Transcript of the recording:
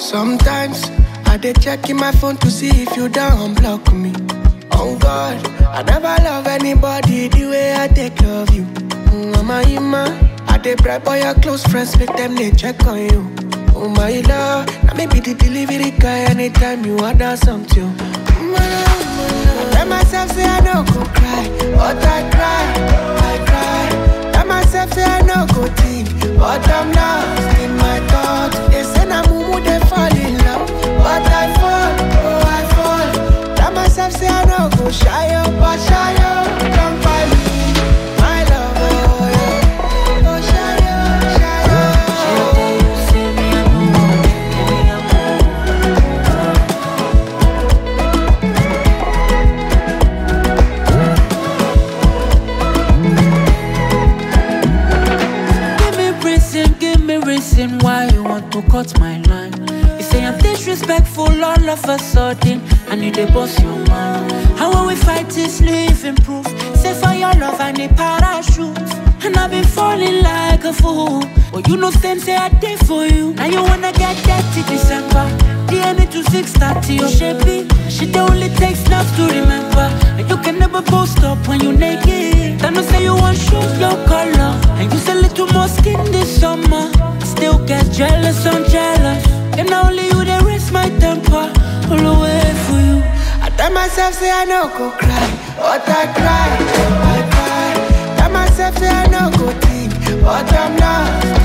Sometimes I dey check in my phone to see if you don't block me. On God, I never love anybody the way I take love you. Mm, Mama, Ima, I dey bribe all your close friends, make them they check on you. Oh my love, now maybe the delivery guy anytime you order something. Mm, my love, my love. I tell myself say I no go cry, but I cry, I cry. Tell myself say I no go think, but I'm lost in my thoughts. They say na mumu they fall in love, but I fall, oh I fall. Tell myself say I no go shy up, but shy up, come by me, my love, oh yeah. Oh shy up, shy up. Give me reason, give me reason why you want to cut my line. You say I'm disrespectful all of a sudden, and you dey boss your mind. How when we fight is living proof. Say for your love I need parachute, and I've been falling like a fool. But you know stand say I did for you. Now you wanna get dirty December. DNA to 630, your shapey. She the only take snaps to remember. And you can never post up when you naked. Then you say you want shoes, your color. And use a little more skin this summer. Still get jealous, I'm jealous. And now only you they raise my temper. All the way for you. I tell myself say I no go cry, but I cry, I cry. Tell myself say I no go think, but I'm lost